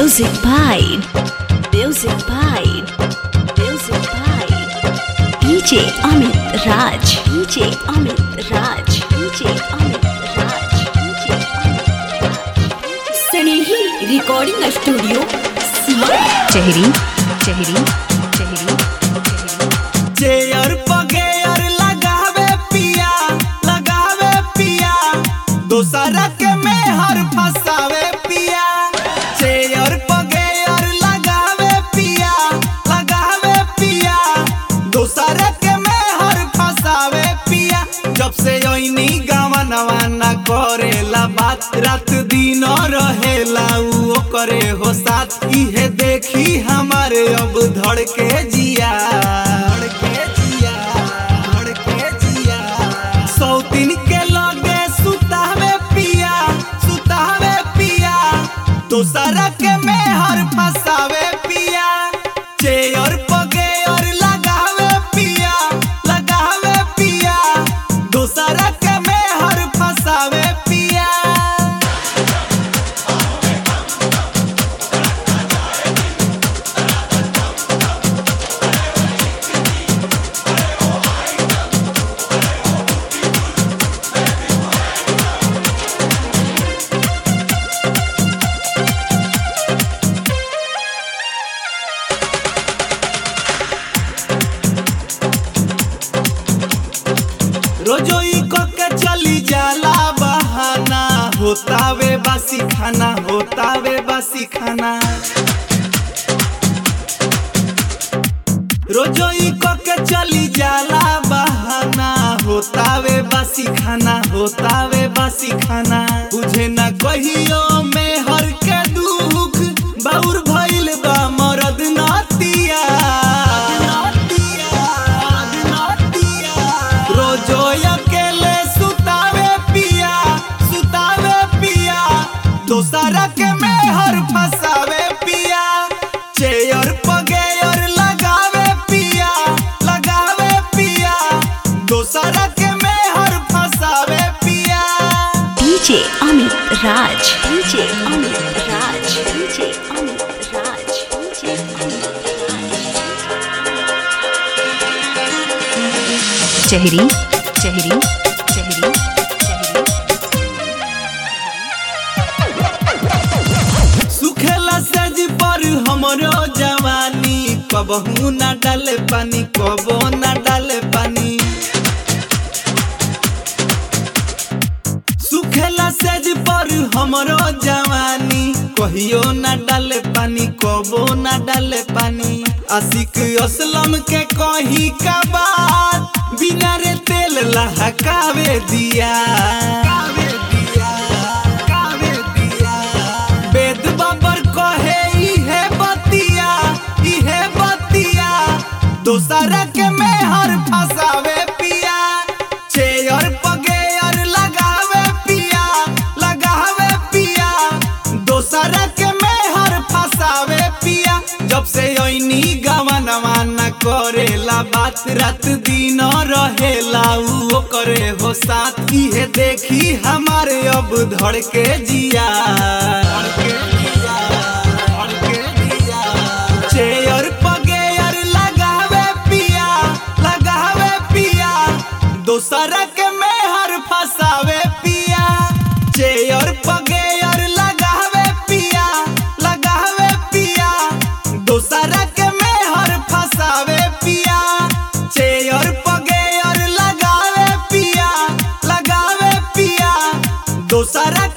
Music by Music by Music by DJ Amit Raj DJ Amit Raj DJ Amit Raj DJ Amit Raj Sanehi Recording Studio Chehri Chehri Chehri चेयर पगेयर लगावे पिया लगावे पिया दोसरा के में हर फसावे पिया चेयर पगेयर लगावे पिया लगावे पिया दोसरा के में हर फसावे पिया जब से ओइनी गावा नवाना करेला बात रात दिन रहेला उ करे हो साथ इहे देखी हमारे अब धड़के जिया धड़के जिया धड़के जिया सौतीन के लगे सुतावे पिया सुतावे पिया दोसरा के में हर फसावे पिया चेयर पगेयर लगावे पिया लगावे पिया दोसरा के में हर फसावे पिया रोजोई को के चली जाला बहाना होतावे बासी खाना होतावे बासी खाना रोजोई को के चली जाला बहाना होतावे बासी खाना होतावे बासी खाना बुझे ना कहियो में हर के दुख बाउर भइल बा मरद नातिया रोजो अकेले सुतावे पिया सुतावे पिया दोसरा के में हर फसावे पिया चेयर पगेयर लगावे पिया लगावे पिया दोसरा के में हर फसावे पिया DJ Amit Raj DJ Amit Raj DJ Amit Raj DJ Amit Chehri Chehri Chehri Chehri सुखेला सेज पर हमरो जवानी कबहू ना डाले पानी कबो ना डाले पानी सुखेला सेज पर हमरो जवानी कहियो ना डाले पानी कबो ना डाले पानी आशिक असलम के कही का बात बिना रे तेल लहकावे दिया कावे दिया कावे दिया वेद बाबर कहे इहे बतिया इहे बतिया दोसरा के में हर फसावे पिया चेयर पगेयर लगावे पिया लगावे पिया दोसरा के में हर फसावे पिया जब से ओइनी गावा नवाना करेला बात रात दिन रहेला उ करे हो साथ इहे देखी हमारे अब धड़के जिया धड़के जिया धड़के जिया चेयर पगेयर लगावे पिया लगावे पिया दोसरा के में हर फसावे पिया चेयर पगेयर लगावे पिया लगावे पिया दोसरा के में हर फसावे पिया चेयर पगेयर लगावे पिया लगावे पिया दोसरा